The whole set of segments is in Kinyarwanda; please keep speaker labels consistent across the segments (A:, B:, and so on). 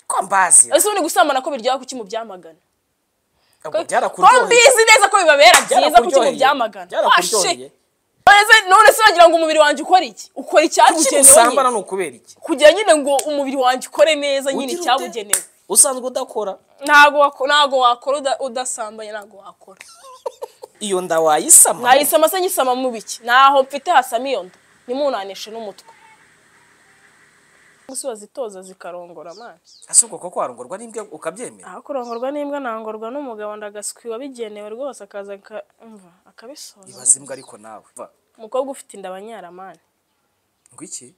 A: ko mbazi
B: ese ubundi gusambana ko biryoha kuki mubyamagana
A: ntabwo
B: ko
A: byarakuryoheye
B: mbizi neza ko bibabera byiza kuki
A: Byarakuryoheye.
B: mubyamagana
A: byarakuryoheye
B: none se none se wagira ngo umubiri wanjye ukora iki ukora
A: kuki
B: icyabugenewe
A: usambana
B: nyine.
A: ni ukubera iki
B: kugira nyine ngo umubiri wanjye ukore neza nyine
A: Ugira ute?
B: icyabugenewe
A: usanzwe udakora
B: ntago wako- ntago wakora uda- udasambanye ntago wakora
A: iyo nda wayisama
B: mwayisama se nyisama mu biki ntaho mfite hasama iyo nda nimunanishe n'umutwe gusa zitoza zikarongora amazi
A: ese ubwo koko warongorwa n'imbwa ukabyemera
B: aho kurongorwa n'imbwa nangorwa n'umugabo ndagaswi wabigenewe rwose akaza aka- umva, akabisoza
A: ibaze imbwa ariko nawe Va.
B: umukobwa ufite inda abanyaramani
A: ngo iki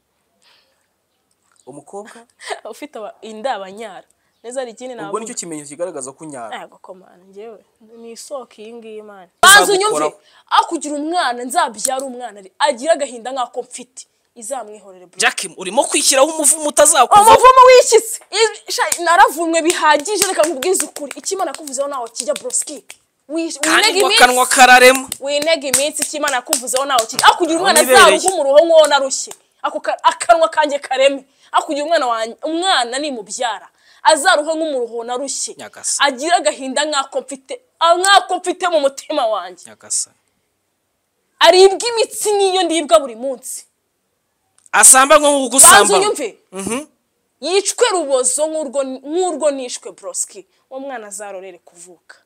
A: umukobwa
B: ufite aba- inda abanyara neza hari ikindi
A: ubwo
B: ntabwo
A: nicyo kimenyetso kigaragaza ko unyara
B: ntabwo komana njyewe ni isoko iyi ngiyi imana
A: Ushaka
B: banza unyumve
A: gukoraho.
B: aho kugira umwana nzabyara umwana ari- agire agahinda nk'ako mfite izamwihorere bro
A: jack urimo kwishyiraho umuvumo utazakuvaho
B: umuvumo wishyitse Ij- sha- naravumwe bihagije reka nkubwize ukuri ikimana kuvuzeho ntaho kijya broski Wish- winega
A: kandi ngo
B: iminsi
A: akanwa kararema
B: winega iminsi ikimana yakuvuzeho nawe kiti akugira umwana
A: Wanibereye.
B: azaruha umuruho nk'uwo narushye Ako ka- akanwa kanjye kareme akugira umwana wanjye umwana nimubyara azaruha nk'umuruho narushye
A: Nyagasa.
B: agira agahinda nk'ako mfite ah, nk'ako mfite mu mutima wanjye
A: nyagasani
B: aribwa imitsi n'iyo ndibwa buri munsi
A: asamba nko
B: banza
A: gusambana
B: unyumve yicwe rubozo nk'urwo nk'urwo nishwe broski uwo mwana azarorere kuvuka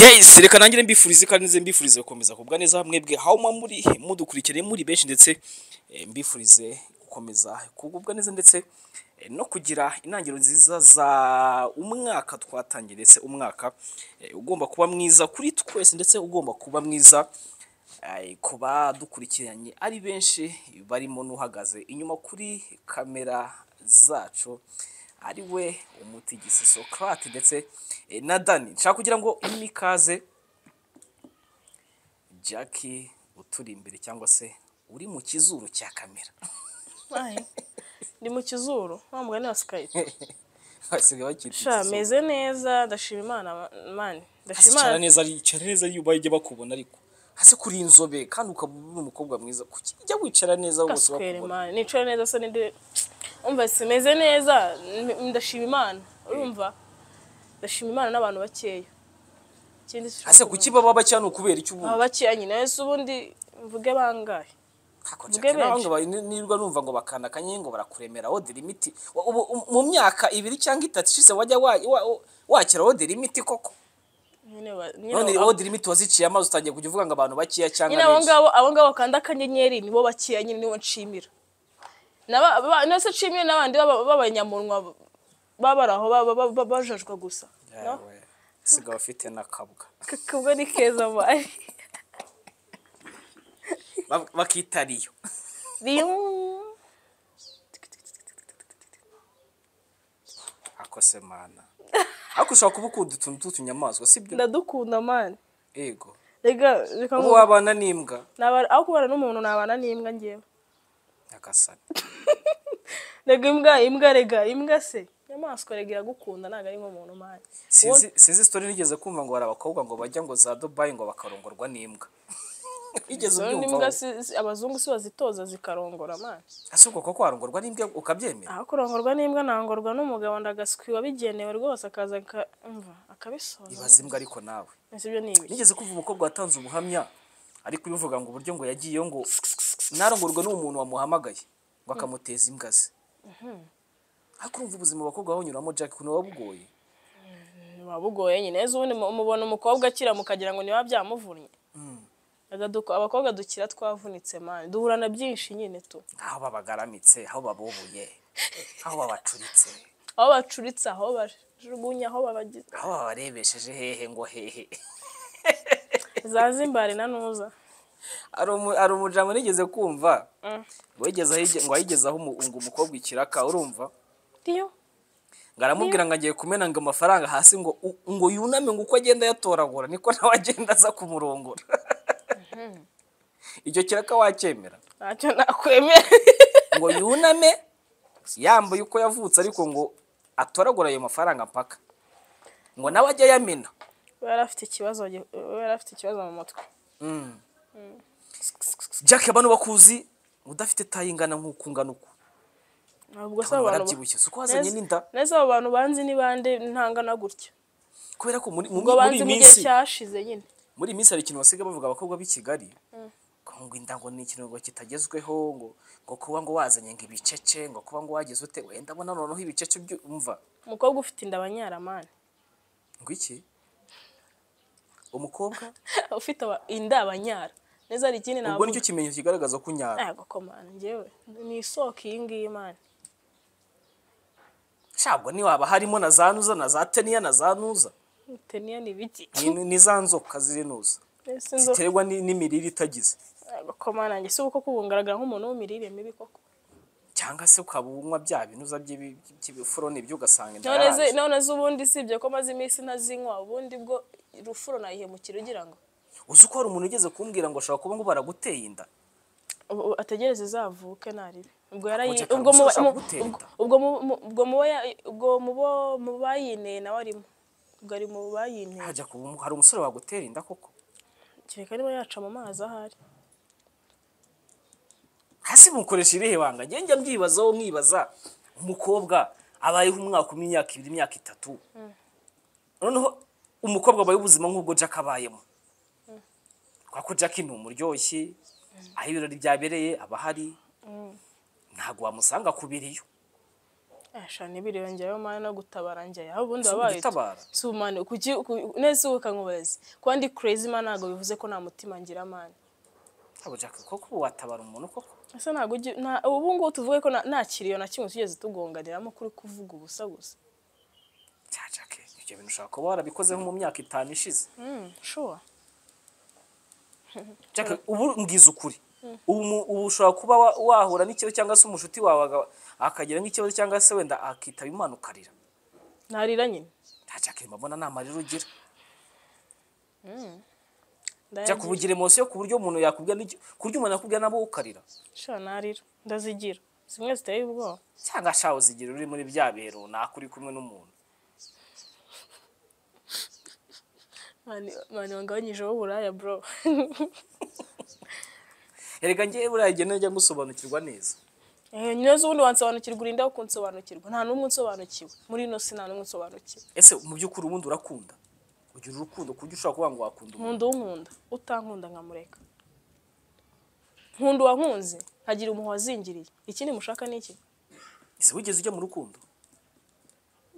C: yes reka nangire mbifurize kandi nze mbifurize gukomeza kubwa neza mwebwe aho muba muri mudukurikiranye muri benshi ndetse eh, mbifurize gukomeza kugubwa neza ndetse eh, no kugira intangiriro nziza za umwaka twatangiye ndetse umwaka eh, ugomba kuba mwiza kuri twese ndetse ugomba kuba mwiza eh, ku badukurikiranye ari benshi barimo n'uhagaze inyuma kuri kamera zacu ari we umutigisi Socrate ndetse eh, na Dani nshaka kugira ngo imwe ikaze Jackie uturi imbere cyangwa se uri mu kizuru cya kamera
B: Aye. ndi mu kizuru wa mugani wa skype
C: basigaye bakiri
B: sha meze neza ndashima imana ma- mani ndashima
C: cyane
B: imana
C: neza ari cyane neza iyo ubaye ujya bakubona ariko hasi kuri inzobe kandi ukaba uri umukobwa mwiza kuki ujya wicara neza bose
B: kaswera
C: bakubona
B: imana nicara neza se ninde umva simeze neza n- ndashima imana urumva ndashima imana n'abantu bakeya ikindi
C: hasi kuki baba bacya ni ukubera iki ubu
B: aba bakeya nyine ese ubundi mvuge bangahe
C: Kako
B: Mvuge
C: Jack, nawe
B: benshi.
C: ngo ba- ni- nirwa numva ngo bakandakanye ngo barakuremera order limit Wa- ubu- um- mu myaka ibiri cyangwa itatu ishize wajya wa- wa- wa- wakira order limit koko
B: nyine ba- nyine
C: none
B: abo-
C: order limit waziciye amazi utangiye kujya uvuga ngo abantu bakiya
B: nyine abo
C: cyangwa benshi
B: ngabo abo ngabo bakanda akanyenyeri nibo bakeya nyine nibo nshimira Naba- ba- nose nshimire n'abandi baba- b'abanyamunwa baba bari aho baba- baba bajajwa gusa no?
C: Yawe, sigaye ufite n'akabwa
B: kakubwo ni keza mari
C: Ba- bakita ariyo
B: Biyung.
C: akose mana ariko ushobora kuba ukunda utuntu tw'utunyamaswa sibyo
B: ndadukunda mani
C: ego
B: rega reka
C: ubu
B: ngo
C: wabana n'imbwa
B: nabara aho kubana n'umuntu nabana n'imbwa ngewe
C: nyagasani
B: rega imbwa imbwa rega imbwa se inyamaswa rega iragukunda ntabwo ari nk'umuntu mani
C: sinzi sinzi story nigeze kumva ngo hari abakobwa ngo bajya ngo za dubayi ngo bakarongorwa n'imbwa wigeze
B: Zo
C: ubyumva
B: n'imbwa
C: wowe?
B: si- si- abazungu si bazitoza zikarongora mani
C: ese ubwo koko warongorwa n'imbwa ukabyemera
B: aho kurongorwa n'imbwa nangorwa n'umugabo ndagaswi wabigenewe rwose akaza aka- umva akabisoza
C: ibaze imbwa ariko nawe
B: ese ibyo ni ibiki
C: nigeze kumva umukobwa watanze ubuhamya ariko ubivuga ngo uburyo ngo yagiyeyo ngo ntarongorwe n'uwo muntu wamuhamagaye ngo akamuteza imbwa ze ariko urumva ubuzima abakobwa babanyuramo jack ukuntu buba bugoye
B: biba bugoye nyine ese ubundi mu- mubona umukobwa akira mukagira ngo niba byamuvunnye Rega duko- abakobwa dukira twavunitse mani duhurana byinshi nyine tu
C: aho babagaramitse aho babubuye aho babacuritse
B: aho bacuritse aho bajugunya aho babagize
C: aho babarebesheje hehe ngo hehe
B: zazimbare na nuza
C: hari umu- hari umujambo nigeze kumva ngo yigeze aho- ngo ayigezaho ngo umukobwa ikiraka urumva
B: iyo
C: ngo aramubwira ngo agiye kumena ngo amafaranga hasi ngo u- ngo yuname ngo uko agenda ayatoragura niko nawe agenda aza kumurongora icyo kiraka wacyemera
B: ntacyo nakwemera
C: ngo yuname yambaye uko yavutse ariko ngo atoragura ayo mafaranga mpaka ngo nawe ajye ayamena
B: we yari afite ikibazo gi- we yari afite ikibazo mu mutwe
C: jack abantu bakuzi udafite tayi ingana nk'uko ungana uku
B: ntabwo se
C: abantu
B: abo bantu
C: barabyibushye si uko wazanye
B: Neza-
C: n'inda
B: neza abo bantu banzi ni bande ntangana gutya
C: kubera ko muri muri
B: ngo
C: muri
B: banzi
C: iyi
B: mu gihe
C: minsi
B: cyashize nyine
C: muri iyi minsi hari ikintu basiga bavuga abakobwa b'i Kigali ngo ngo inda ngo ni ikintu ngo kitagezweho ngo ngo kuba ngo wazanye ngo ibicece ngo kuba ngo wagize ute wenda abona noneho ibicece byumva
B: umukobwa ufite inda abanyaramani
C: ngo iki umukobwa
B: ufite aba- inda abanyara neza hari ikindi
C: ubwo
B: navuga
C: nicyo kimenyetso kigaragaza ko unyara
B: ntabwo komana njyewe ni isoko iyi ngiyi mani
C: ntabwo niwaba harimo na za nuza na za teniya na za nuza
B: uteniya ni ibiki
C: Ni- ni za nzoka zirinuza
B: ese inzoka
C: ziterwa ni- n'imirire itagize
B: ntabwo komana njye si uko kugaragara nk'umuntu w'imirire mibi koko
C: cyangwa se ukaba unywa bya binuza by'ibi- by'ibifuro nibyo ugasanga inda
B: none
C: yaraje.
B: ze- none se ubundi sibye ko maze iminsi ntazinywa ubundi bwo rufuro nayihemukira ugira ngo
C: uzi ko hari umuntu ugeze kumbwira ngo ashobora kuba ngo baraguteye inda
B: ubu- ubu ategereze izavuke naribi ubwo yarayi-
C: Ako
B: ubwo mu
C: gakara
B: mu-
C: gutera
B: ubwo-
C: inda.
B: ubwo mu- mu- ubwo mu bo ya- ubwo mu bo- mu bayineye nawe arimo ubwo ari mu bayineye
C: hajya kuba hari umusore wagutera inda koko
B: kereka niba yaca mu mazi ahari
C: hasi mukoresha irihe banga njye njya mbyibazaho mwibaza umukobwa abayeho umwaka umwe imyaka ibiri imyaka itatu noneho umukobwa abayeho ubuzima nk'ubwo jack abayemo kubera ko jack ni umuryoshye aho ibirori byabereye aba ahari ntabwo wamusanga ku biriyo
B: ashana ibiriro njyayo mani no gutabara njyayo aho ubundi
C: Si
B: wabaye
C: ugutabara.
B: si umani kuki ku- neza ubu kankubaze kuba ndi crazy man ntabwo bivuze ko nta mutima ngira mani
C: ntabwo jack koko ubu watabara umuntu koko
B: ese ntabwo ugi- nta- ubu ngubu tuvuge ko nta- nta kiriyo na kimwe tugeze tugonganiramo kuri kuvuga ubusa gusa
C: cya jack ibyo bintu ushobora kuba warabikoze nko mu myaka itanu ishize
B: shuwa
C: Jack, ubu mbwiza ukuri ubu mu- ubu ushobora kuba wa- wahura n'ikibazo cyangwa se umushuti wawe aga- akagira nk'ikibazo cyangwa se wenda akitaba imana ukarira
B: ntarira nyine
C: nta Jack mbona nta marira ugira
B: Ndayagira.
C: Jack uba ugira emosiyo ku buryo umuntu yakubwira n'iki- ku buryo umuntu yakubwira nabo ukarira
B: shuwa narira ndazigira zimwe ziteye ubwoba
C: cyangwa shawe uzigira uri muri bya bihe runaka uri kumwe n'umuntu
B: mani mani wangabanyijeho uburaya bro
C: erega njyewe buriya igihe najya gusobanukirwa neza
B: Eh, neza ubundi wansobanukirwa urinde wo kunsobanukirwa nta n'umwe unsobanukiwe muri ino si nta n'umwe unsobanukiwe
C: ese mu by'ukuri ubundi urakunda ugira urukundo ku buryo ushobora kuvuga ngo wakunda umuntu
B: nkunda unkunda utankunda nkamureka nkunda uwankunze nkagira umuhwa wazingiriye ikindi mushaka ni iki
C: ese wigeze ujya mu rukundo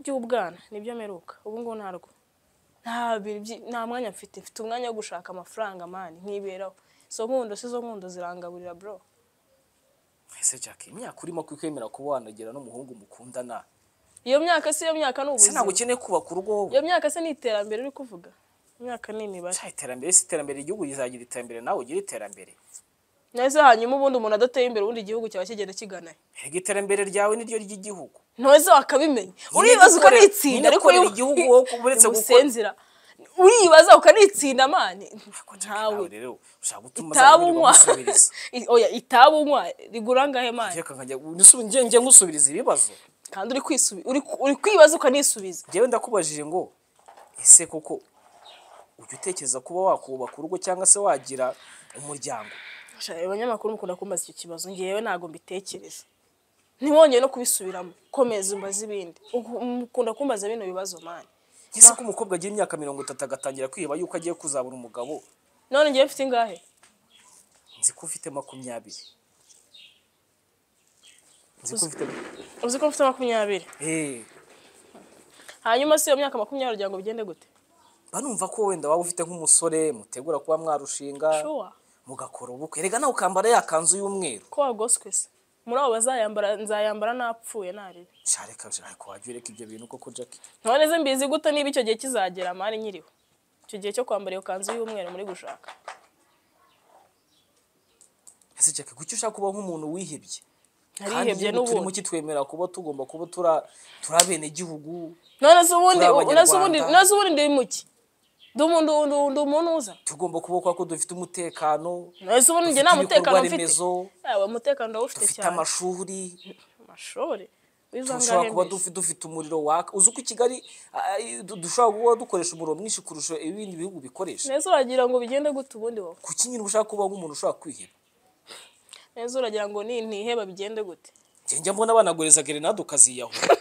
B: by'ubwana nibyo mperuka ubu ngubu ntarwo nta bintu byi- nta mwanya mfite mfite umwanya wo gushaka amafaranga mani nkiberaho izo nkundo si zo nkundo zirangaburira bro
C: ese Jack imyaka urimo kwemera kuba wanagira n'umuhungu mukundana
B: iyo myaka si iyo myaka ni
C: ese ntabwo
B: ubuzima
C: ukeneye kubaka urugo wowe
B: iyo myaka se ni iterambere uri kuvuga imyaka ni imibare
C: cya iterambere si iterambere igihugu kizagira iterambere nawe ugire iterambere
B: neza hanyuma ubundi umuntu adateye imbere ubundi igihugu cyaba kigenda kigana he
C: mbega iterambere ryawe niryo ry'igihugu
B: ntuweze wakabimenya uribaza ukanitsinda ariko
C: nyine gukorera igihugu wowe uretse gukora-
B: ubusenzira uribaza ukanitsinda mani ntawe
C: nawe rero ushaka gutuma
B: itabu unywa
C: gusubiriza
B: I- oya itabu unywa rigura angahe mani
C: reka nkajya nsubi- nge- nge ngusubiriza ibibazo
B: kandi uri kwisubi- uri ku- uri kwibaza ukanisubiza
C: njyewe ndakubajije ngo ese koko ujya utekereza kuba wakubaka urugo cyangwa se wagira umuryango
B: Sha, abanyamakuru mukunda kumbaza icyo kibazo ngewe ntabwo mbitekereza ntiwongeye no kubisubiramo komeza umbaze ibindi Uku- mukunda kumbaza bino bibazo mani
C: ese ko umukobwa agira imyaka mirongo itatu agatangira kwiheba yuko agiye kuzabura umugabo
B: none ngewe mfite ingahe
C: nzi ko ufite makumyabiri nzi ko ufite
B: uzi ko mfite makumyabiri
C: Eh.
B: hanyuma si iyo myaka makumyabiri kugira ngo bigende gute
C: banumva ko wenda waba ufite nk'umusore mutegura kuba mwarushinga
B: shuwa
C: mugakora ubukwe erega nawe ukambara ya kanzu y'umweru
B: ko wagoswe se muri abo bazayambara nzayambara napfuye narira
C: shareka reka wajya ureka ibyo bintu koko jackie
B: none se mbizi gute niba icyo gihe kizagera mari nkiriho icyo gihe cyo kwambara iyo kanzu y'umweru muri gushaka
C: ese jackie kuki ushaka kuba nk'umuntu wihebye kandi
B: narihebye
C: igihugu turimo
B: n'ubundi
C: kitwemerera kuba tugomba kuba tura turi abenegihugu
B: none se ubundi
C: turi abanyarwanda.
B: none se ubundi none se ubundi ndi muki ndi umuntu ndi ndi umuntu uza
C: tugomba kuba kubera ko dufite umutekano
B: none se ubundi njye nta
C: dufite
B: mutekano
C: ibikorwa
B: mfite
C: remezo,
B: yaba umutekano ndawufite
C: dufite
B: cyane
C: amashuri
B: amashuri
C: dushobora kuba
B: wizangahe
C: dufi- dufite umuriro waka uzi ko i kigali ah, du- dushobora kuba dukoresha umuriro mwinshi kurusha ibindi bihugu bikoresha
B: neza uragira ngo bigende gute ubundi wowe
C: kuki nyine ushaka kuba nk'umuntu ushobora kwiheba
B: neza uragira ngo ni ntiheba bigende gute
C: njye njya mbona banagoreza gerenade ukaziyahura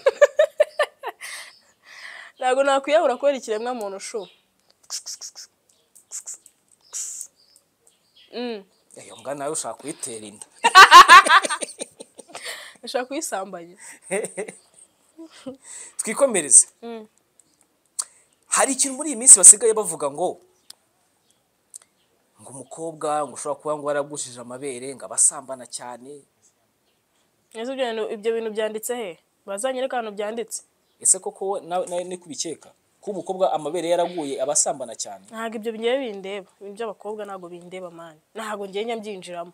B: ntabwo nakwiyahura kubera ikiremwa muntu shu Mm,
C: iyo mbwa nawe ushaka kuyitera inda
B: ushaka kuyisambanya
C: twikomereze hari ikintu muri iyi minsi basigaye bavuga ngo ngo umukobwa ngo ushobora kuba ngo waragujije amabere ngo abasambana cyane
B: neza ibyo bintu ibyo bintu byanditse he bazanyereka ahantu byanditse
C: ese koko wowe nawe nawe ni kubikeka ko umukobwa amabere yaraguye abasambana cyane
B: ntabwo ibyo ngewe bindeba ibintu by'abakobwa ntabwo bindeba mani ntabwo ngewe njya mbyinjiramo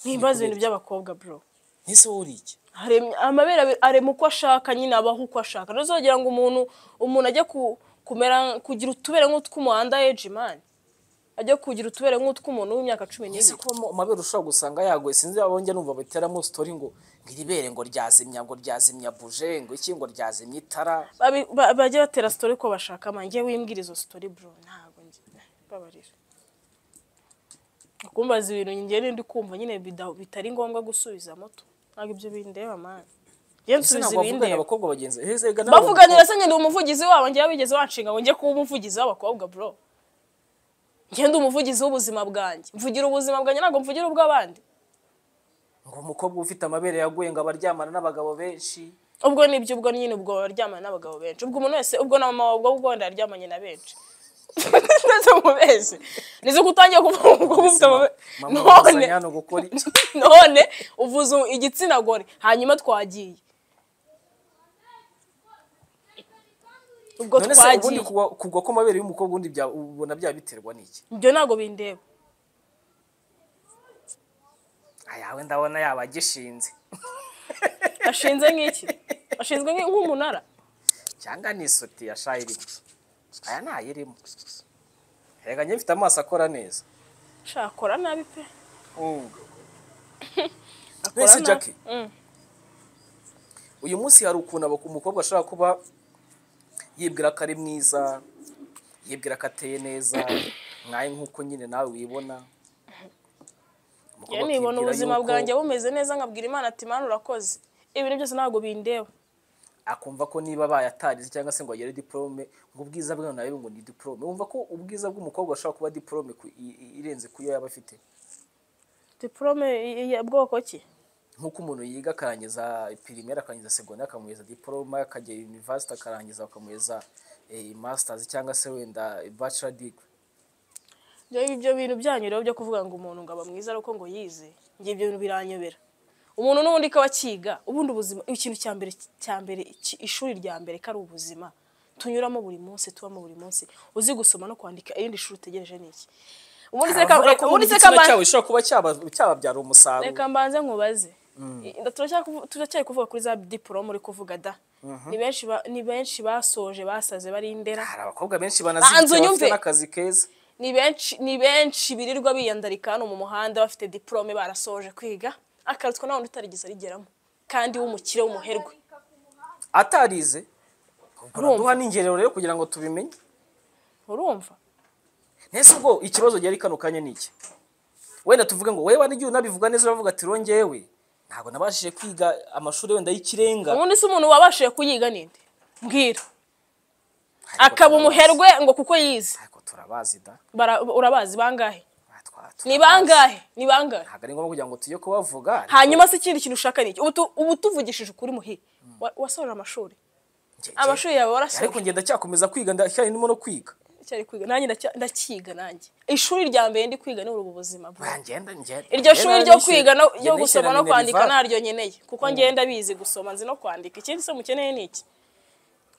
B: nimbaza ibintu by'abakobwa bro
C: ese wowe uri iki
B: Haremye- amabere abi- arema uko ashaka nyine abaho uko ashaka ntuzagira ngo umuntu umuntu ajya ku- kumera kugira utubere nk'utw'umuhanda eji mani ajya kugira utubere nk'utw'umuntu w'imyaka cumi
C: ese
B: n'ibiri
C: ko ama- amabere ushobora gusanga yaguye sinzi abonye numva bateramo sitori ngo ngo iri bere ngo ryazimya ngo ryazimya buje ngo iki ngo ryazimya itara
B: Babi- ba- bajye batera sitori ko bashaka mani ngewe wimbwira izo sitori bro ntabwo njye babarira kumbaza ibintu njye nindi kumva nyine bida- bitari ngombwa gusubiza moto ntabwo ibyo bindeba mani njye
C: ese
B: nsubiza
C: ntabwo bavugana
B: ibindeba
C: abakobwa bagenzi ese rega nawe-
B: bavuganira se ngenda umuvugizi wabo njyewe bigeze wanshinga ngo njye kuba umuvugizi w'abakobwa bro ngenda umuvugizi w'ubuzima bwanjye mvugira ubuzima bwanjye ntabwo mvugira ubw'abandi
C: ngo umukobwa ufite amabere yaguye ngo abaryamana n'abagabo benshi
B: ubwo nibyo ubwo nyine ubwo aryamana n'abagabo benshi ubwo umuntu wese ubwo na mama ubwo ubwo wenda yaryamanye na benshi nese mubeshye nizo gutangiye kuvuga ubwo ufite amabere
C: mama
B: none
C: bazanye hano gukora iki
B: none uvuze igitsina gore hanyuma twagiye ubwo
C: none se ubundi
B: twagiye
C: kugwa kugwa kw'amabere y'umukobwa ubundi bya- ubona byabiterwa n'iki
B: ibyo ntabwo bindeba
C: ayawe ndabona yaba agishinze
B: ashinze nk'iki ashinzwe nk'i- nk'umunara
C: cyangwa ni isutiya yashayirimo aya ntayirimo reka njye mfite amaso akora neza
B: shakora nabi pe akora
C: mbese
B: nabi.
C: jackie
B: Mm.
C: uyu munsi hari ukuntu abak- umukobwa ashobora kuba yibwira ko ari mwiza yibwira ko ateye neza nkawe nk'uko nyine nawe wibona Umukobwa
B: Njyewe nibona
C: akibwira
B: ubuzima
C: yuko
B: bwanjye bumeze neza nkabwira imana ati mana urakoze ibintu byose ntabwo bindeba
C: akumva ko niba bayatarize cyangwa se ngo agere diporome ngo ubwiza bwe nawe ngo ni diporome wumva ko ubwiza bw'umukobwa ashobora kuba diporome ku- i- i- irenze ku yo yaba afite
B: diporome ya bwoko ki
C: nk'uko umuntu yiga akarangiza pirimeri akarangiza segonderi akamuhereza diporome akajya yunivasiti akarangiza bakamuhereza eh, masitazi cyangwa se wenda bacura digiri
B: Njyewe ibyo bintu byanyu rero byo kuvuga ngo umuntu ngo aba mwiza ari uko ngo yize njye ibyo bintu biranyobera umuntu n'ubundi ko akiga ubundi ubuzima ikintu cya mbere cya mbere iki- ishuri rya mbere ko ari ubuzima tunyuramo buri munsi tubamo buri munsi uzi gusoma no kwandika irindi shuri utegereje ni iki ubundi se ka-
C: Abavuga ko
B: ubundi se
C: n'igitsina
B: kamba-
C: cyabo gishobora kuba cyaba- cyababyara umusaruro
B: reka mbanze nkubaze I- turacyari kuvu- turacyari kuvuga kuri za diporome uri kuvuga da ni benshi ba- ni benshi basoje basaze bari indera
C: hari abakobwa benshi
B: Banza
C: banazibitse bafite
B: unyumve.
C: n'akazi keza
B: ni benshi ni benshi birirwa biyandarika hano mu muhanda bafite diporome barasoje kwiga akarutswa nta wundi utarigeze arigeramo kandi w'umukire w'umuherwe
C: atarize ubwo duha n'ingerero rero kugira ngo tubimenye
B: urumva
C: Nese ubwo ikibazo gihari kano kanya ni iki wenda tuvuge ngo wewe n'igihe unabivuga neza uravuga ati rongewe ntabwo nabashije kwiga amashuri wenda y'ikirenga
B: ubundi se umuntu wabashije kuyiga ninde mbwira akaba umuherwe ngo kuko yize
C: ariko turabazi da
B: Bara- urabazi bangahe
C: Ah, twa-
B: ni
C: turabazi.
B: bangahe ni bangahe
C: ntabwo ari ngombwa kugira ngo tujye kubavuga
B: hanyuma se ikindi kintu ushaka ni iki ubu tu- ubu tuvugishije ukuri muhi wasoje amashuri
C: Njye- njye-
B: amashuri yawe warasoje
C: ariko njye ndacyakomeza kwiga ndacyarimo no kwiga
B: icyo ari kwiga nanjye ndacya- ndakiga nanjye ishuri rya mbere ndi kwiga ni uri ubu buzima bwe
C: ngenda ngenda
B: iryo shuri ryo kwiga no ryo
C: ryo
B: gusoma no kwandika naryo nkeneye kuko ngenda bizi gusoma nzi no kwandika ikindi se mukeneye ni iki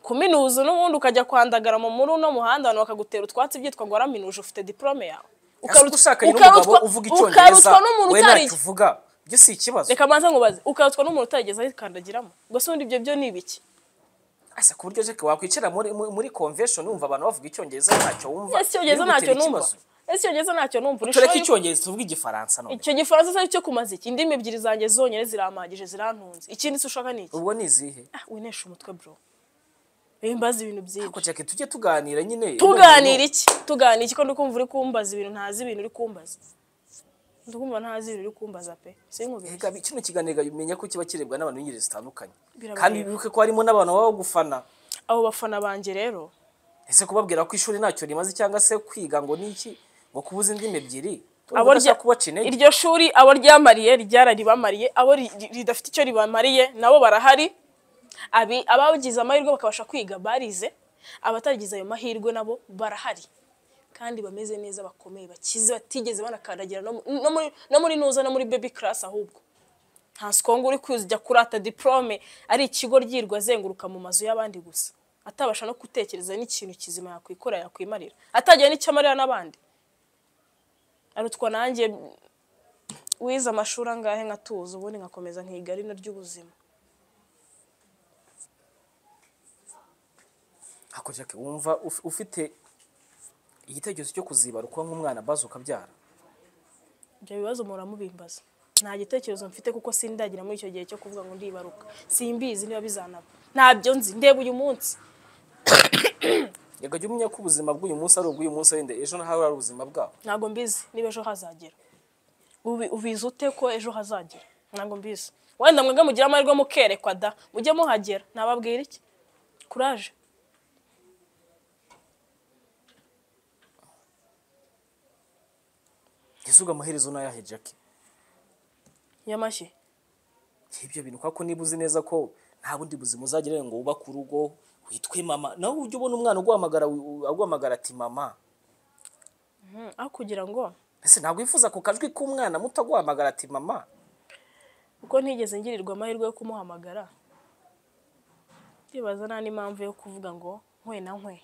B: kuminuza n'ubundi ukajya kwandagara mu muri uno muhanda abantu bakagutera utwatsi byitwa ngo waraminuje ufite diporome yawe Ukarutwa-
C: ushakanye n'umugabo
B: ukarutwa-
C: uvuga icyongereza
B: ukarutwa n'umuntu
C: we
B: utari
C: ntacyo uvuga ibyo si ikibazo
B: reka manza nkubaze ukarutwa n'umuntu utarigeze ayikandagiramo gusa ubundi ibyo byo ni ibiki
C: asa ku buryo jeke wakwicara muri muri- muri convention wumva abantu bavuga icyongereza ntacyo wumva
B: ese icyongereza
C: ntibigutera
B: ntacyo numva
C: ikibazo.
B: ese icyongereza ntacyo numva
C: tureke
B: Urushaho-
C: icyongereza tuvuge igifaransa none
B: icyo gifaransa cyari cyo kumaza iki indimi ebyiri zanjye zonyine zirampagije zirantunze ikindi se ushaka ni iki
C: ubwo ni izihe
B: Ah, winesha umutwe bro Ewe mbaza ibintu byinshi
C: ariko jeke tujye tuganira nyine
B: tuganira iki tuganira iki ko ndi kumva uri kumbaza ibintu ntazi ibintu uri kumbaza ndi kumva ntazi ibintu uri kumbaza pe sinkubeshye
C: Ega, kino kiganiro umenya ko kiba kirebwa n'abantu b'ingeri zitandukanye
B: Birabareba.
C: kandi bibuke ko harimo n'abantu baba bagufana
B: abo bafana banjye rero
C: ese kubabwira ko ishuri ntacyo rimaze cyangwa se kwiga ngo ni iki ngo kubuza indimi ebyiri
B: abo
C: Urumva
B: rya-
C: udashaka kubaca intege
B: iryo shuri abo ryamariye ryararibamariye abo ri- ri- ridafite icyo ribamariye nabo barahari Abi- abagize amahirwe bakabasha kwiga barize abataragize ayo mahirwe nabo barahari kandi bameze neza bakomeye bakize batigeze banakandagira no mu- no muri- no muri nuza no muri baby class ahubwo nta sikongo uri kujya kurata diplome ari ikigo ryirwa azenguruka mu mazu y'abandi gusa atabasha no gutekereza n'ikintu kizima yakwikorera yakwimarira atagira n'icyo amarira n'abandi arutwa nanjye wize amashuri angahe nkatuza ubundi nkakomeza nkiga rino ry'ubuzima
C: Ako Jackie, wumva uf- ufite igitekerezo cyo kuziba kuba nk'umwana abaza ukabyara
B: ibyo bibazo muramubimbaza nta gitekerezo mfite kuko sindagira muri icyo gihe cyo kuvuga ngo ndibaruka simbizi niba bizanaba ntabyo nzi ndeba uyu munsi
C: reka jya umenya ko ubuzima bw'uyu munsi ari ubw'uyu munsi wenda ejo naho ari ubuzima bwabo
B: ntabwo mbizi niba ejo hazagera Ubi- ubizi ute ko ejo hazagera ntabwo mbizi wenda mwebwe mugira amahirwe mukerekwa da mujye muhagera nababwira iki kuraje
C: ntizubwe amaherezo ni ayahe jackie
B: nyamashyi
C: ibyo bintu kubera ko niba uzi neza ko nta bundi buzima uzagira ngo wubake urugo witwe mama nawe ujya ubona umwana uguhamagara wi- aguhamagara ati mama
B: Mm, aho kugira ngo
C: ese ntabwo wifuza ku kajwi k'umwana muto aguhamagara ati mama
B: kuko ntigeze ngirirwa amahirwe yo kumuhamagara ndibaza nta n'impamvu yo kuvuga ngo nkwe na nkwe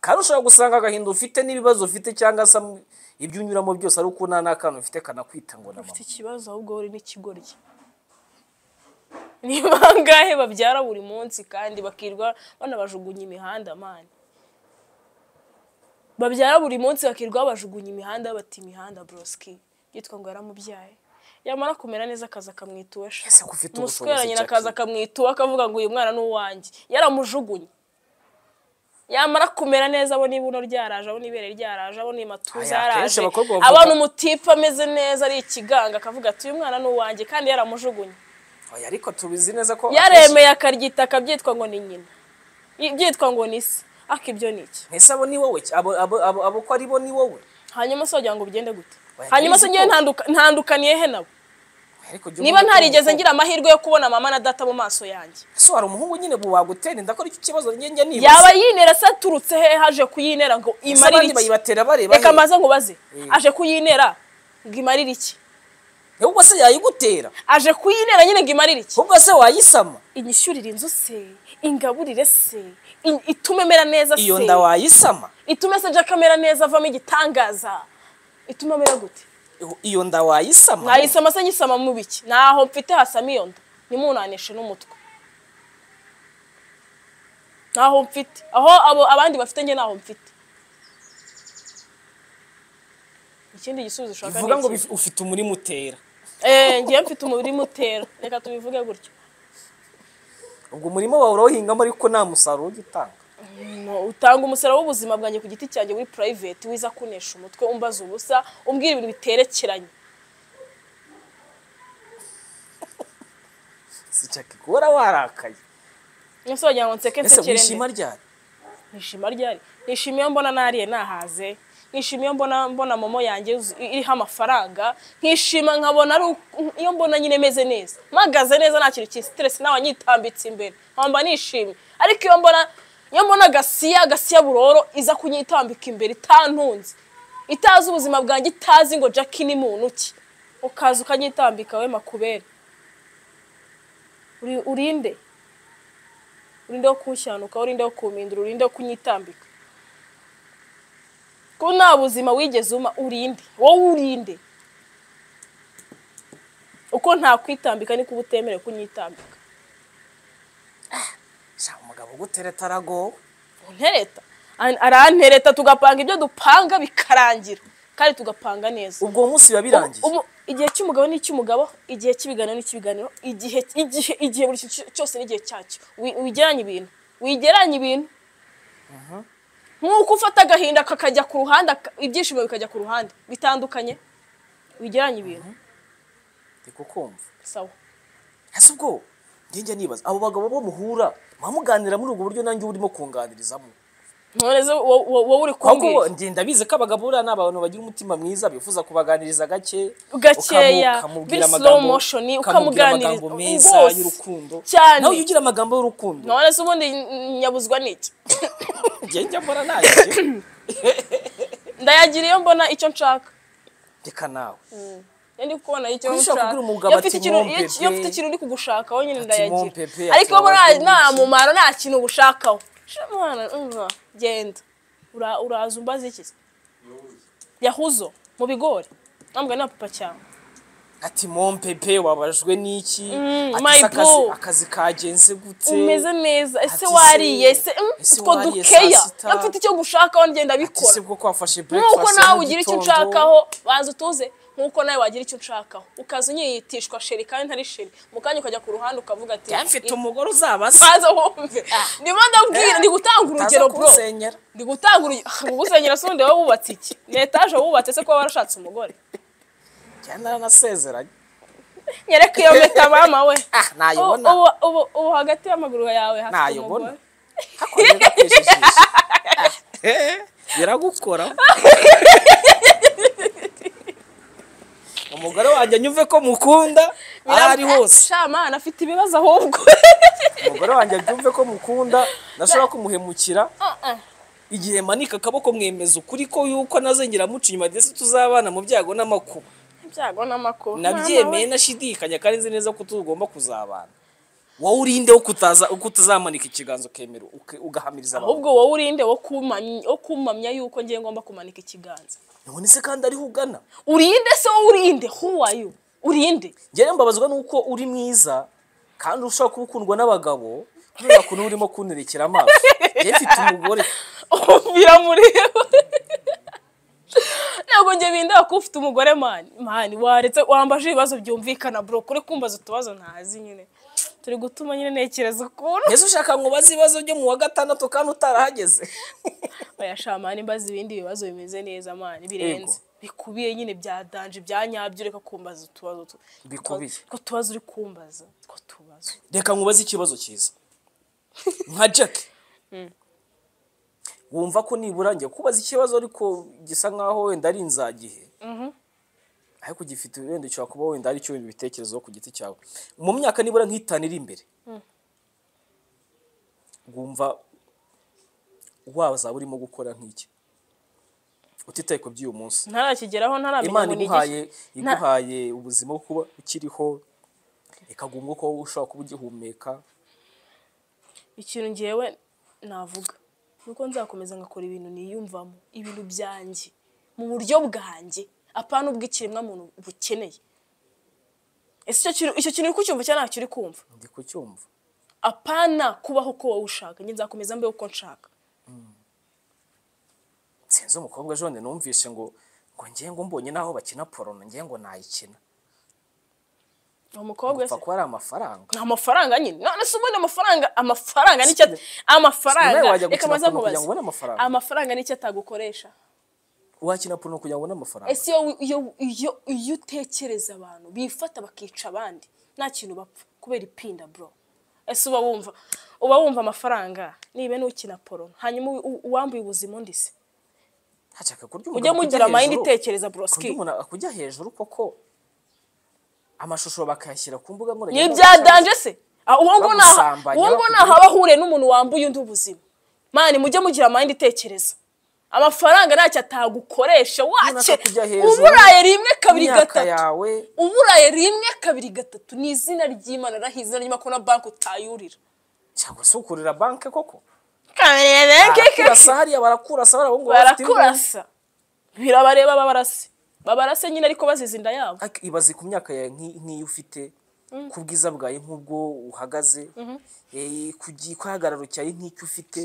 C: kandi ushobora gusanga agahinda ufite n'ibibazo ufite cyangwa se am- ibyo unyuramo byose ari uko nta n'akana ufite kanakwita ngo na
B: ufite
C: mama
B: ikibazo ahubwo uri n'ikigoryi ni bangahe babyara buri munsi kandi bakirwa banabajugunya imihanda mani babyara buri munsi bakirwa babajugunya imihanda bati imihanda broski yitwa ngo yaramubyaye yamara kumera neza akaza akamwita uwesha
C: Ese ko ufite ubushobozi,
B: umusweranye
C: Jackie?
B: akaza akamwita uwe akavuga ngo uyu mwana ni uwanjye yaramujugunye yamara kumera neza abona ibuno ryaraje abona ibere ryaraje abona imatuza
C: Aya, akenshi
B: yaraje
C: abakobwa bavuga-
B: abona umutipe ameze neza ari ikiganga akavuga ati uyu mwana ni uwanjye kandi yaramujugunye
C: oya ariko tubizi neza ko
B: yaremeye akaryita akabyitwa ngo ni nyina I- byitwa ngo ni se ariko ibyo ni iki
C: ntese abo ni wowe abo abo abo abo ko ari bo ni wowe
B: hanyuma se wagira ngo bigende gute
C: Oya,
B: hanyuma se
C: akenshi
B: ngewe
C: ko-
B: ntanduka- ntandukaniye he nabo
C: ariko jya
B: niba
C: umenya ko-
B: ntarigeze ngira amahirwe yo kubona mama na data mu maso yanjye
C: ese wari umuhungu nyine bu wagutera inda ko aricyo kibazo njye njya nibaza
B: yaba yinera se aturutse he haje kuyinera ngo
C: Ese
B: imarire
C: abandi
B: iki
C: bayibatera bareba
B: reka
C: he?
B: maze ngo baze
C: Eh.
B: aje kuyinera ngo imarire iki
C: ahubwo se yayigutera
B: aje kuyinera nyine ngo imarire iki
C: ahubwo se wayisama
B: inyishyurire inzu se ingaburire se in- itume mera neza
C: iyo
B: se
C: nda wayisama
B: itume se jack amera neza avamo igitangaza itume amera gute
C: Iyo- iyo nda wayisama
B: mwayisama se nyisama mu biki ntaho mfite hasama iyo nda ntimunanishe n'umutwe ntaho mfite aho abo abandi bafite njye ntaho mfite ikindi gisubizo ushaka
C: bivuga ngo
B: iki?
C: bif- ufite umurima utera
B: Eh, ngiye mfite umubiri mutera reka tubivuge gutyo
C: ubwo umurima wawe urawuhingamo ariko nta musaruro ujya utanga
B: No, utanga umusaruro w'ubuzima bwanjye ku giti cyanjye muri private wiza kunesha umutwe umbaza ubusa umbwira ibintu biterekeranye
C: si jackie guhora warakaye
B: ese wagira ngo nseke
C: ese
B: nsekere nde?
C: wishima ryari
B: nishima ryari nishima iyo mbona nariye nahaze nkishima iyo mbona mbona momo yanjye yuzu- iriho amafaranga nkishima nkabona ari uku- iyo mbona nyine meze neza mpagaze neza nta kintu cy'i stress nawe nyitambitse imbere nkamba nishimye ariko iyo mbona iyo mbona gasiya gasiya buroro iza kunyitambika imbere itantunze itazi ubuzima bwanjye itazi ngo jack ni muntu ki ukaza ukanyitambika we makubere Uri- urinde urinde wo kushyanuka urinde wo kumindura urinde wo kunyitambika ko nta buzima wigeze uma urinde wowe urinde uko ntakwitambika niko uba utemerewe kunyitambika
C: Sha umugabo ugutereta aragowe
B: ntereta An- arantereta tugapanga ibyo dupanga bikarangira kandi tugapanga neza
C: ubwo uwo munsi biba birangiye
B: Ubu- igihe cy'umugabo ni icy'umugabo igihe cy'ibiganiro ni icy'ibiganiro igihe igihe igihe buri kintu cyose n'igihe cyacyo Wi- wigeranye ibintu wigeranye ibintu nk'uko ufata agahinda kakajya ku ruhande aka- ibyishimo bikajya ku ruhande bitandukanye wigeranye ibintu
C: ndi kukumva
B: sawa
C: ese ubwo njye nibaza abo bagabo bo muhura muba muganira muri ubwo buryo nanjye uba urimo kunganirizamo
B: none se wo- wo- wowe uri
C: ahubwo
B: kumbwira
C: njye ndabizi ko abagabo buriya ni abantu bagira umutima mwiza bifuza kubaganiriza gake
B: Gakeya,
C: ukamu- ukamubwira
B: biri slow
C: amagambo-
B: motion,
C: ukamubwira
B: ukamuganiriza,
C: amagambo meza
B: rwose,
C: y'urukundo
B: cyane.
C: nawe iyo ugira amagambo y'urukundo
B: none se ubundi n- nyabuzwa n'iki
C: njye njya mbona naje
B: ndayagira iyo mbona icyo nshaka
C: reka nawe
B: iyo ndi kubona icyo
C: Kuba ushaka
B: nshaka
C: kubwira umugabo
B: iyo
C: ati
B: mfite ikintu
C: "Mumpe
B: iyo
C: pe."
B: iyo mfite ikintu uri kugushaka wowe nyine
C: "Mumpe pe,"
B: ndayagira
C: ati
B: ariko iyo mbona
C: "Wabaze
B: nta
C: iki?"
B: mumaro nta kintu ubushakaho Sha mwana umva, genda Ura- uraza umbaza iki se? yahuzo mu bigori ntabwo na papa cyane
C: ati mompepe wabajwe n'iki ati
B: my
C: "Se akazi-
B: boo."
C: akazi kagenze gute
B: umeze neza ese
C: Ati se,
B: wariye ese mm,
C: ese
B: utwo
C: wariye
B: dukeya
C: saa sita?
B: iyo mfite icyo gushakaho ngenda
C: ati se
B: bikora
C: bwo ko wafashe
B: nk'uko
C: breakfast ya
B: nawe
C: mu
B: ugira icyo
C: gitondo?"
B: unshakaho banza utuze nk'uko nawe wagira icyo unshakaho ukaza unyitishwa sheri kandi ntari sheri mu kanya ukajya ku ruhande ukavuga ati
C: "Jya mfite umugore uzabasa
B: baza wumve ndimo ndabwira ndi gutanga urugero bro
C: kusenyera
B: ndi gutanga urugero ubusenyera se undi wowe wubatse iki ni etaje wubatse se kuba warashatse umugore
C: njya naranasezeranye
B: nyereka iyo meta mama we
C: ah
B: Ubu-
C: nayibona
B: ubu- ubu- ubu hagati y'amaguru yawe hafite
C: Nayobona.
B: umugore
C: hakomeje gateje ijisho Eh, biragukora umugore wanjye anyumve ko mukunda aho ari hose
B: shamana afite ibibazo ahubwo
C: umugore wanjye abyumve ko mukunda nashobora kumuhemukira
B: Ah, ah.
C: igihe manika akaboko mwemeza ukuri ko yuko nazengera muca inyuma ndetse tuzabana mu byago n'amakuba
B: ibyago n'amakuba
C: nabyemeye nashidikanya kandi nzi neza ko tugomba kuzabana wowe urinde wo kutaza kutazamanika ikiganza ukemera uke- ugahamiriza abantu
B: ahubwo wowe urinde wo kumamya wo kumamya yuko ngiye ngomba kumanika ikiganza
C: none se kandi ariho ugana
B: urinde se wowe urinde who are you urinde
C: njyewe mbabazwa nuko uri mwiza kandi ushobora kuba ukundwa n'abagabo kubera ukuntu urimo kunterekera amaso njyewe mfite umugore
B: biramureba ntabwo njye bindeba ko ufite umugore mani mani waretse wambaje ibibazo byumvikana bro kuri kumbaza utubazo ntazi nyine turi gutuma nyine ntekereza ukuntu
C: mbese ushaka ngo ubaze ibibazo byo mu wa gatandatu kandi utarahageze
B: bayashamana imbaza ibindi bibazo bimeze neza mani birenze bikubiye nyine bya danje bya nyabyo ureka kumbaza utubazo tu-
C: Bikubiye.
B: two tubazo uri kumbaza two tubazo
C: reka nkubaze ikibazo cyiza nka jack wumva ko nibura njye kubaza ikibazo ariko gisa nkaho wenda ari inzagihe ariko gifite wenda ushobora kuba wenda ari cyo bitekerezo ku giti cyawe mu myaka nibura nk'itanu iri imbere wumva wazaba urimo gukora nk'iki utitaye ku by'uyu munsi
B: ntarakigeraho ntaramenya
C: imana
B: ngo ni
C: iguhaye
B: iki Nta-
C: iguhaye ubuzima bwo kuba ukiriho ikaguha umwuka wo ushobora kuba ugihumeka
B: ikintu ngewe navuga nuko nzakomeza ngakora ibintu niyumvamo ibintu byanjye mu buryo bwanjye apana ubw'ikiremwamuntu bukeneye ese icyo kintu- icyo kintu uri kucyumva cyangwa ntacyo uri kumva
C: ndi kucyumva
B: apana kubaho uko wowe ushaka njye nzakomeza mbe uko nshaka
C: sinzi umukobwa jone numvise ngo ngo njye ngo mbonye n'aho bakina porono njye ngo nayikina
B: uwo mukobwa
C: upfa
B: se
C: kuba ari amafaranga
B: ni amafaranga nyine none se ubundi amafaranga amafaranga nicyo at-
C: nawe
B: amafaranga
C: wajya
B: reka
C: gukina
B: maze
C: porono kugira ngo
B: nkubaze
C: ubone amafaranga
B: amafaranga nicyo atagukoresha
C: wakina porono kugira ngo ubone amafaranga
B: ese iyo, iyo, iyo, iyo utekereza abantu bifata bakica abandi nta kintu bapfa kubera ipinda bro ese uba wumva uba wumva amafaranga niba n'ukina poro hanyuma u- u- uwambuye ubuzima undi se
C: hashaka kurya
B: ujye
C: umugabo
B: mugira mayindi
C: hejuru.
B: itekereza bro
C: kurya
B: ski
C: umuntu akujya hejuru koko amashusho bakayashyira ku mbuga nkoranyambaga
B: ntibyadanje se Ah, uwo ngo naha
C: Bagusambanya,
B: uwo ngo
C: bakujya-
B: naha aba ahuriye n'umuntu wambuye undi ubuzima mani mujye mugira amayindi itekereza amafaranga ntacyo atagukoresha wake
C: Runaka kujya hejuru.
B: uburaye rimwe kabiri
C: imyaka
B: gatatu
C: yawe
B: uburaye rimwe kabiri gatatu ni izina ry'imana naho izina ry'amakuru na banki utayurira
C: cyangwa se ukorera banki koko
B: kabiri benshi
C: barakurasa hariya barakurasa bariya ahubwo bafite imbunda.
B: barakurasa birabareba babarase babarase nyine ariko bazize inda yabo
C: Ariko ibaze ku myaka yawe nk'i- nk'iyo ufite ku bwiza bwawe nk'ubwo uhagaze eh, ku gi- ku gihagararo cyawe nk'icyo ufite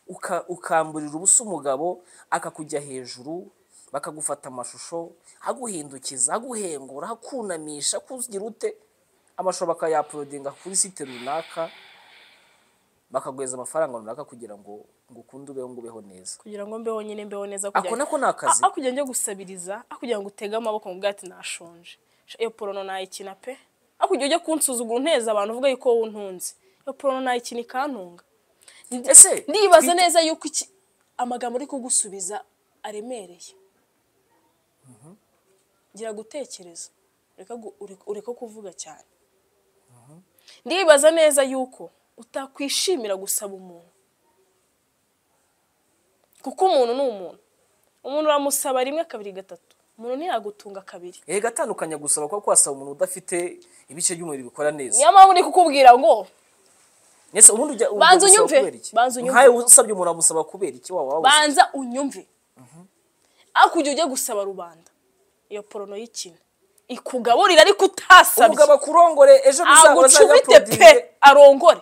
C: uka- ukamburira ubusa umugabo akakujya hejuru bakagufata amashusho aguhindukiza aguhengura akunamisha akugira ute amashusho bakayapolodinga kuri site runaka bakaguheza amafaranga runaka kugira ngo ngo ukunde ubeho ngo ubeho neza
B: kugira ngo mbeho nyine mbeho neza
C: ako nako ni akazi
B: aho kugira njye gusabiriza aho kugira ngo utege amaboko ngo ubwate nashonje Sha, iyo porono nayikina pe aho kugira ujye kunsuzugura unteza abantu uvuga yuko wowe untunze iyo porono nayikina ikantunga
C: ese
B: ndibaza neza yuko iki amagambo ari kugusubiza aremereye gira gutekereza ureka gu- ure- ureke kuvuga cyane ndibaza neza yuko utakwishimira gusaba umuntu kuko umuntu ni umuntu umuntu uramusaba rimwe kabiri gatatu umuntu ntiyagutunga kabiri
C: Eh gatandukanya gusaba kuba kwasaba umuntu udafite ibice by'umubiri bikora neza.
B: niyo mpamvu ndi kukubwira ngo
C: Ese ubundi ujya ujya
B: Banza
C: gusaba
B: unyumve,
C: kubera iki?
B: banza unyumve.
C: Nkawe usabye umuntu amusaba kubera iki waba wabuze?
B: banza unyumve ariko ujya ujya gusaba rubanda iyo porono y'ikina ikugaburira ariko utasabye
C: Umugabo akurongore ejo bizaza
B: agucubite pe arongore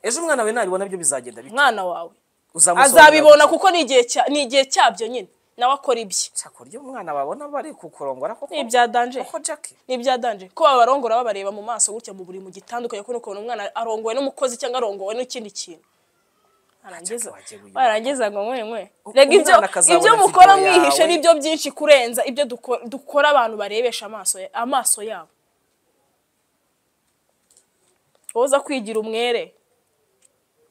C: Ejo umwana we nabibona byo bizagenda bite?
B: umwana wawe
C: Uzamusobanurira
B: azabibona
C: gusa.
B: kuko ni igihe cya- ni igihe cyabyo nyine nawe akora ibye
C: Cyakora iyo umwana babona bari kukurongora koko.
B: ni ibya danje
C: Koko Jack.
B: ni ibya danje ko babarongora babareba mu maso gutya mu buri mu gitandukanye kuko ukabona umwana arongowe n'umukozi cyangwa arongowe n'ikindi kintu arangiza
C: Jack wagiye uyu.
B: barangiza ngo nkwe nkwe
C: U-
B: rega ibyo
C: umwana akazabona
B: ibyo
C: video
B: mukora
C: yawe.
B: mwihishe nibyo byinshi kurenza ibyo duko- dukora abantu barebesha amaso ya- amaso yabo woza kwigira umwere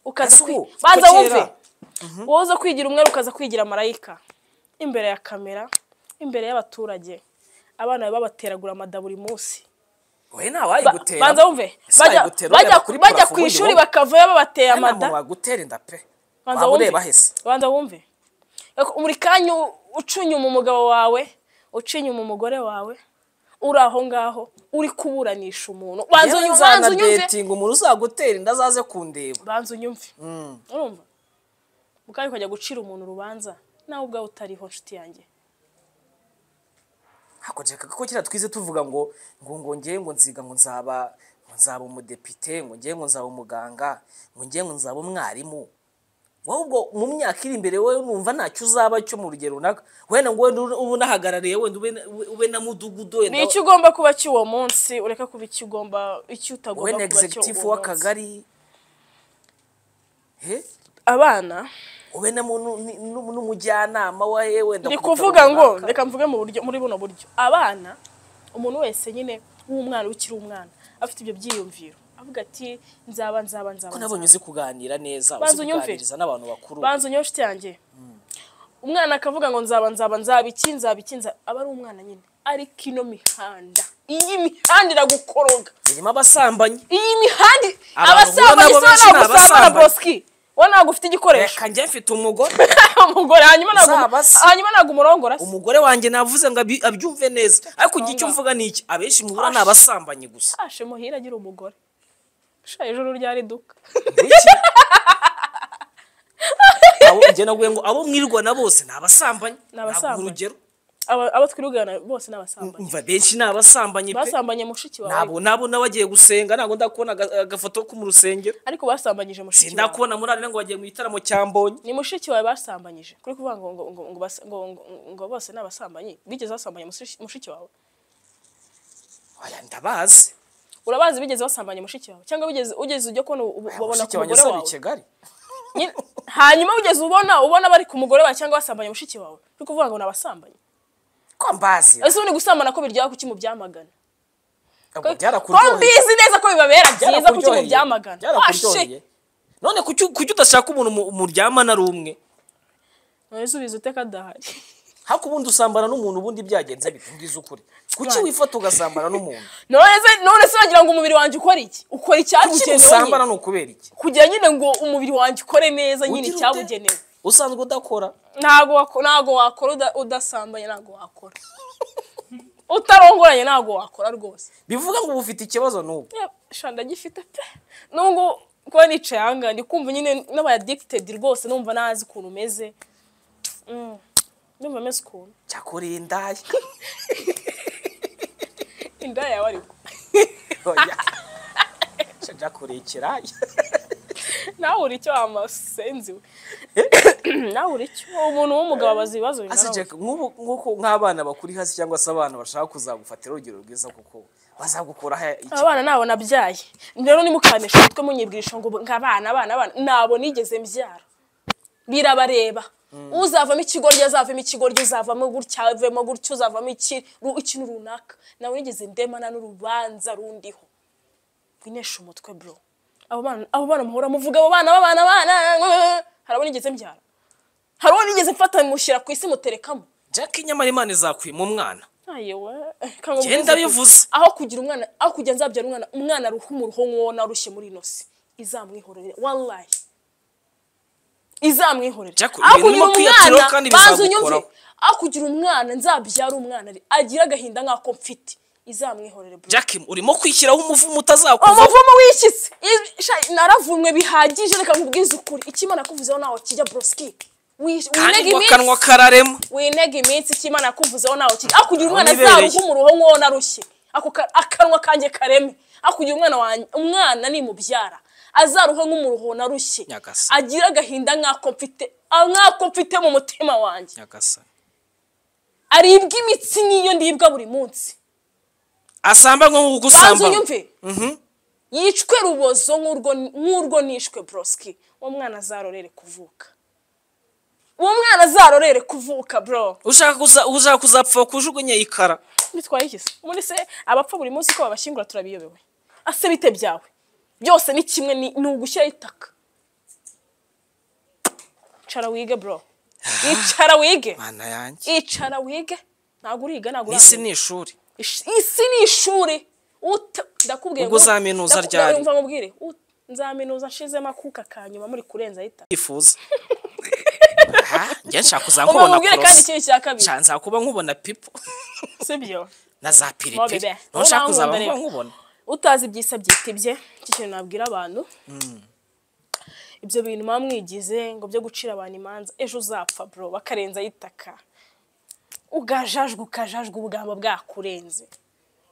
B: ukaza
C: Ese
B: kwi-
C: ubu,
B: banza
C: kuko
B: wumve
C: kera-
B: woza kwigira umwere ukaza kwigira marayika imbere ya kamera imbere y'abaturage abana bawe babateragura amada buri munsi
C: We
B: Ba-
C: ntawayigutera.
B: banza wumve
C: Ese
B: bajya
C: wayigutera
B: bajya-
C: ureba kuri
B: bajya
C: parafo
B: ku
C: ubundi
B: ishuri
C: wowe?
B: bakavayo babateye
C: Nta muntu
B: amada
C: wagutera inda pe.
B: banza
C: Waba
B: wumve
C: ureba hese.
B: banza wumve Ariko buri kanya u- uca inyuma umugabo wawe uca inyuma umugore wawe uri aho ngaho uri kuburanisha umuntu banza
C: Yewe
B: unyumve banza unyumve
C: nzanadetinga umuntu uzagutera inda azaze kundeba.
B: banza unyumve urumva mukayi ukajya gucira umuntu urubanza nawe ubwawe utariho nshuti yanjye
C: hakoreka ko kera twize tuvuga ngo ngo ngo ngiye ngo nziga ngo nzaba ngo nzaba umudepite ngo ngiye ngo nzaba umuganga ngo ngiye ngo nzaba umwarimu wowe ubwo mu myaka iri imbere wowe numva ntacyo uzaba cyo mu rugero runaka wenda ngo wenda ube unahagarariye wenda ube na- ube na mudugudu wenda
B: ni icyo ugomba kuba cy'uwo munsi ureka kuba icyo ugomba icyo utagomba
C: wowe na
B: kuba
C: executive
B: cy'uwo munsi
C: w'akagari he
B: abana
C: ube na mu- nu- ni- nu- n'umujyanama wa he wenda
B: ni
C: ku bitaro
B: kuvuga ngo
C: runaka.
B: reka mvuge mu buryo muri buno buryo abana umuntu wese nyine w'umwana ukiri umwana afite ibyo byiyumviro avuga ati nzaba nzaba nzaba
C: ko
B: nzaba."
C: nabonye uzi kuganira neza
B: Banza
C: uzi
B: unyumve.
C: kuganiriza n'abantu bakuru
B: banza unywe nshuti yanjye umwana akavuga ngo nzaba nzaba nzaba iki nzaba iki nzaba aba ari umwana nyine ariko ino mihanda iyi mihanda iragukoroga
C: irimo abasambanyi
B: iyi mihanda
C: Abantu
B: abasambanyi
C: ubona
B: se
C: abo benshi ni
B: wanagusamba na
C: abasambanyi.
B: boski wowe ntabwo ufite igikoresho
C: reka njye mfite umugore
B: umugore hanyuma ntabwo
C: Zaba se.
B: hanyuma ntabwo umurongora se
C: umugore wanjye navuze ngo abi- abyumve neza ariko igihe icyo mvuga ni iki abenshi muhura ni abasambanyi gusa
B: Ashe muhira agira umugore sha ijoro ryari duka
C: Iki? Abo- njye naguye ngo abo mwirwana bose ni abasambanyi
B: Ni abasambanyi.
C: Naguha urugero
B: Aba- abo twirugana bose ni abasambanyi
C: umva benshi ni abasambanyi pe
B: basambanye mushiki wawe
C: nabo nabo n'abagiye gusenga ntabwo ndakubona aga- agafoto ko mu rusengero
B: ariko basambanyije mushiki wawe
C: sindakubona muri arena ngo wagiye mu gitaramo cya mbonyi
B: ni mushiki wawe basambanyije kuri kuvuga ngo ngo ngo ngo bas- ngo- ngo- ngo bose ni abasambanyi bigeze basambanya mushiki- mushiki wawe
C: oya ndabazi
B: urabazi bigeze basambanya mushiki wawe cyangwa bigeze ugeze ujya kubona ubu- ubu- babona ku
C: mushiki wanjye
B: mugore
C: asaba
B: wawe
C: kigali
B: Nyine- hanyuma ugeze ubona ubona bari ku mugore wawe cyangwa basambanya mushiki wawe kuri kuvuga ngo ni abasambanyi
C: ko mbazi
B: ese ubundi gusambana ko biryoha kuki mu byamagana
C: Ubwo
B: ko
C: byarakuryoheye
B: mbizi neza ko bibabera byiza kuki mu
C: byarakuryoheye.
B: byamagana Ashe!
C: byarakuryoheye none kuki kuki udashaka umuntu mu- muryamana ari umwe
B: none se ubizi ute ko adahari
C: hako ubundi usambana n'umuntu ubundi byagenze bite mbwiza ukuri kuki wifata ugasambana n'umuntu
B: none none se wagira ngo umubiri wanjye ukora iki ukora
C: kuki
B: icyabugenewe
C: musambana
B: nyine
C: ni ukubera iki
B: kugira nyine ngo umubiri wanjye ukore neza nyine
C: Ugira ute?
B: icyabugenewe
C: usanzwe udakora
B: ntago wako- ntago wakora uda- udasambanye ntago wakora utarongoranye ntago wakora rwose
C: bivuga ngo uba ufite ikibazo n'ubu
B: Yeah, sha ndagifite pe nubwo kuba nicaye ahangaha ndi kumva nyine n'aba addicted rwose numva ntazi ukuntu umeze Mm. ndumva ameze ukuntu
C: cyakoreye indaya
B: inda yawe ariko
C: Oya. Sha cyakoreye ikiraya
B: nawe uri icyo wamasenzi we nawe uri icyo umuntu w'umugabo abaza ibibazo
C: hasi
B: bingana
C: Jack, nk'ubu- nk'uko nk'abana bakuri hasi cyangwa se abana bashaka kuzagufatira urugero rwiza kuko bazagukoraho iki
B: abana nabo nabyaye rero nimukanisha umutwe munyibwisha ngo nk'abana abana abana nabo nigeze mbyara birabareba uzavamo ikigoryi azavamo ikigoryi uzavamo gutya avemo gutya uzavamo iki ru- ikintu runaka nawe nigeze ndemana n'urubanza rundiho winesha umutwe bro abo bana abo bana muhora muvuga abo bana b'abana bana hari abo nigeze mbyara hari uwo nigeze mfata mushyira ku isi muterekamo
C: jack nyamara imana izakuyima umwana
B: ayewe
C: Genda bivuze.
B: aho kugira umwana aho kugira nzabyara umwana umwana aruha umuruho nk'uwo narushye muri ino si izamwihorere wallahi izamwihorere
C: Jack, ibintu urimo kwiyatiraho kandi
B: banza
C: bizagukoraho.
B: unyumve aho kugira umwana nzabyara umwana agira agahinda nk'ako mfite izamwihorere bro
C: jack urimo kwishyiraho umuvumo utazakuvaho
B: umuvumo wikitse Ibi- sha- naravumwe bihagije reka nkubwize ukuri icyo imana kuvuzeho ntaho kijya broski Wi- winega
C: kandi ngo
B: iminsi-
C: akanwa kararema
B: winega iminsi icyo imana yakuvuzeho ntawe kiri aho kugira umwana
C: Aho nibereye.
B: azaruha umuruho nk'uwo narushye ako ka- akanwa kanjye kareme aho kugira umwana wanjye umwana nimubyara azaruhe nk'umuruho narushye
C: Nyagasa.
B: agire agahinda nk'ako mfite ah, nk'ako mfite mu mutima wanjye
C: nyagasani
B: aribwa imitsi nk'iyo ndibwa buri munsi
C: asambanywe nko
B: banza
C: gusambana
B: unyumve yicwe rubozo nk'urwo nk'urwo nishwe broski uwo mwana azarorere kuvuka uwo mwana azarorere kuvuka bro
C: ushaka kuza- ushaka kuzapfa kujugunya ikara
B: bitwaye iki se muri se abapfa buri munsi ko babashyingura turabiyobewe ase bite byawe byose ni kimwe ni ni ugushyiraho itaka icara wige bro icara wige
C: mana yanjye
B: icara wige ntabwo uriga ntabwo
C: isi
B: uramenya
C: ni ishuri
B: Ish- isi ni ishuri Uta- ndakubwiye
C: Ubwo uzaminuza
B: ndaku-
C: ryari?
B: ndakumva nkubwire Ut- nzaminuza nshizemo akuka ka nyuma muri kurenza itaka
C: yifuza njye nshaka
B: umuntu
C: kuzankubona
B: mubwire kandi
C: korosi
B: ikintu cya kabiri
C: nshaka nzakuba nkubona pipo
B: sibyo
C: na za piripiri
B: Mobile.
C: naho nshaka
B: Ubu
C: kuzaba
B: nankunda
C: nkuba
B: rero.
C: nkubona
B: utazi ibyisa byitibye iki kintu nabwira abantu ibyo bintu muba mwigize ngo byo gucira abantu imanza ejo uzapfa bro bakarenza itaka ugajajwa ukajajwa ubugamba bwakurenze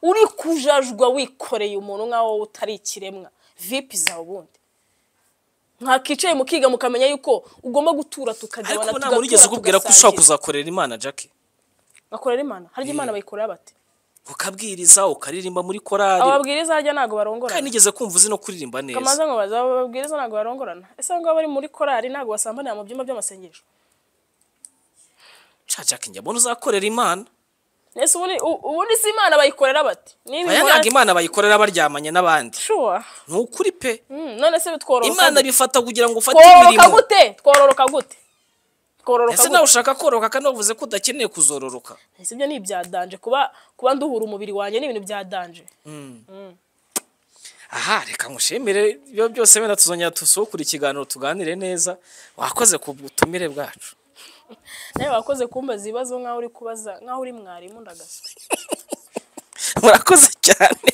B: uri kujajwa wikoreye umuntu nk'aho wowe utari ikiremwa vipi zawe ubundi mwakicaye mukiga mukamenya yuko ugomba gutura
C: ariko
B: tukagabana
C: ubu ntabwo urigeze ukubwira ko ushobora kuzakorera imana jack
B: bakorera imana harya imana bayikorera bate
C: ukabwiriza ukaririmba muri korari
B: ababwiriza harya ntabwo barongorana
C: kandi nigeze kumva uzi no kuririmba neza
B: kamaze ngo bazababwiriza ntabwo barongorana ese ngo bari muri korali ntabwo basambanira mu byumba by'amasengesho
C: Sha jack njye mbona uzakorera imana
B: ese ubundi u- ubundi si imana bayikorera bati niba
C: aya
B: imana
C: ntabwo imana bayikorera baryamanye n'abandi
B: sure
C: ni ukuri pe
B: Mm, none se bitwororoka
C: imana
B: gute?
C: bifata kugira ngo ufate
B: twororoka
C: imirimo
B: gute twororoka gute twororoka
C: ese
B: gute
C: nawe ushaka kororoka kandi wavuze ko udakeneye kuzororoka
B: ese ibyo ni ibya danje kuba kuba nduhura umubiri wanjye ni ibintu bya danje
C: aha reka ngushimire ibyo byose wenda tuzongera dusukure ikiganiro tuganire neza wakoze ku butumire bwacu
B: nawe wakoze kumbaza ibibazo nk'aho uri kubaza nk'aho uri mwarimu ndagaswe
C: murakoze cyane